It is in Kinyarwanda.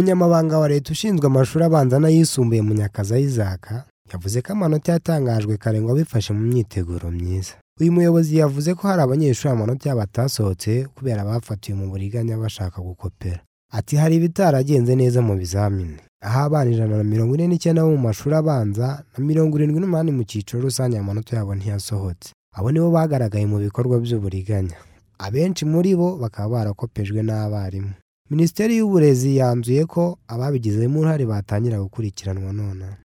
umunyamabanga wa leta ushinzwe amashuri abanza n'ayisumbuye munyakaza isaac yavuze ko amanota yatangajwe karengwa bifashe mu myiteguro myiza uyu muyobozi yavuze ko hari abanyeshuri amanota yabo atasohotse kubera bafatiwe mu buriganya bashaka gukopera ati hari ibitaragenze neza mu bizamini aho abana ijana na mirongo ine n'icyenda bo mu mashuri abanza na mirongo irindwi n'umunani mu cyiciro rusange amanota yabo ntiyasohotse abo nibo bagaragaye mu bikorwa by'uburiganya abenshi muri bo bakaba barakopejwe n'abarimu minisiteri y'uburezi yanzuye ko ababigizemo uruhare batangira gukurikiranwa nonaha